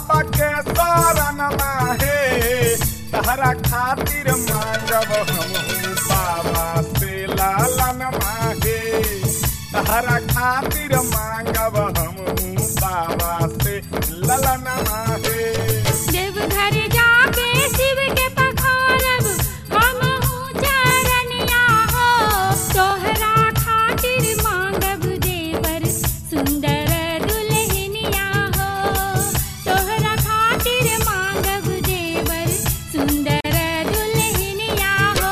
बाबा के शरण माहे तहरा खातिर मांगब हम बाबा से लालन माहे तहरा खातिर मांगब हम बाबा से ललन माहे देवघर जाके शिव के पखारब हम चरनिया हो तोहरा खातिर मांगब देवर सुंदर दुल्हनिया हो तोहरा खातिर मांगब देवर सुंदर दुल्हनिया हो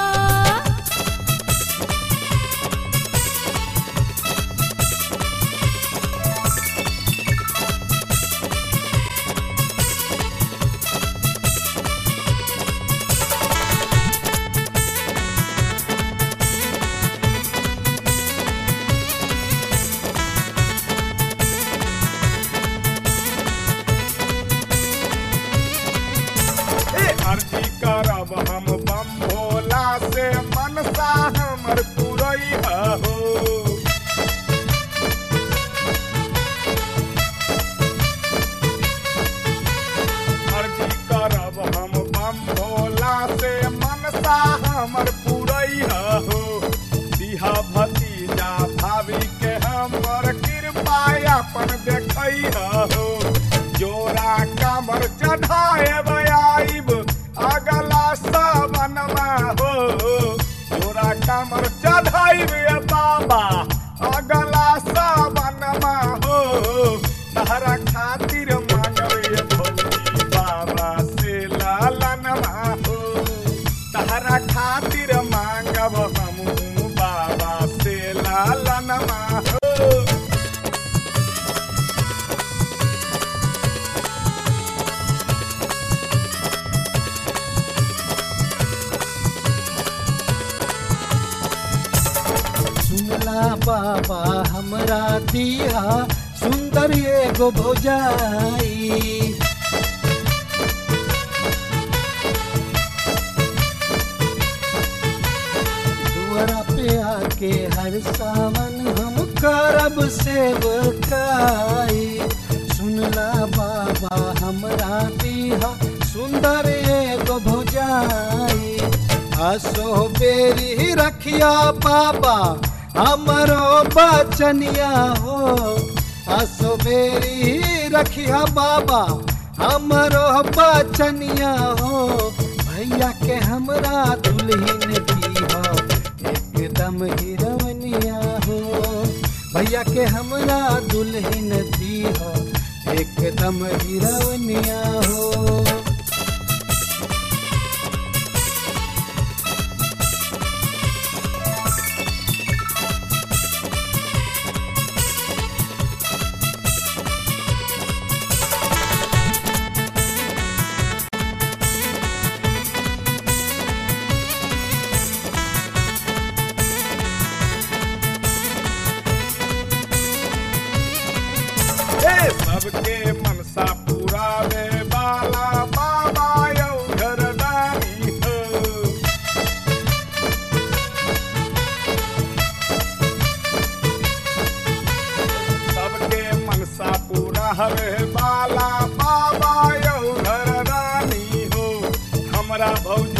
ए अर्जी करब हम बम भोला से मनसा हमर पुरई हो अर्जी करब हम बम भोला से मनसा हमर पुरई हो दिहा भतीजा भाभी के हमर कृपा अपन देखई हो जोरा कमर चढ़ाए आइब अगला सावनमा हो जोरा कमर चढ़ाइब बाबा अगला सावनमा हो तहरा खातिर मांगबे भोली बाबा से लालनमा हो तहरा खातिर मांगब हम बाबा से लालनमा हो सुनला बाबा हमरा दिया सुंदर एगो भौजाई दुआरा पे आके हर सावन हम करब सेवकाई सुनला बाबा हमरा दिया सुंदर एगो भौजाई हसो बेरी रखिया बाबा हमरो बचनिया हो हसो बेरी रखिया बाबा हमरो बचनिया हो भैया के हमरा दुल्हन दीहा एकदम हीरवनिया हो भैया के हमरा दुल्हन दीहा एकदम हीरवनिया हो ए सबके मनसा पुरावे वाला बाबा यौ घरदारी हो सबके मनसा पुरावे वाला बाबा यौ घरदारी हो हमरा भौजी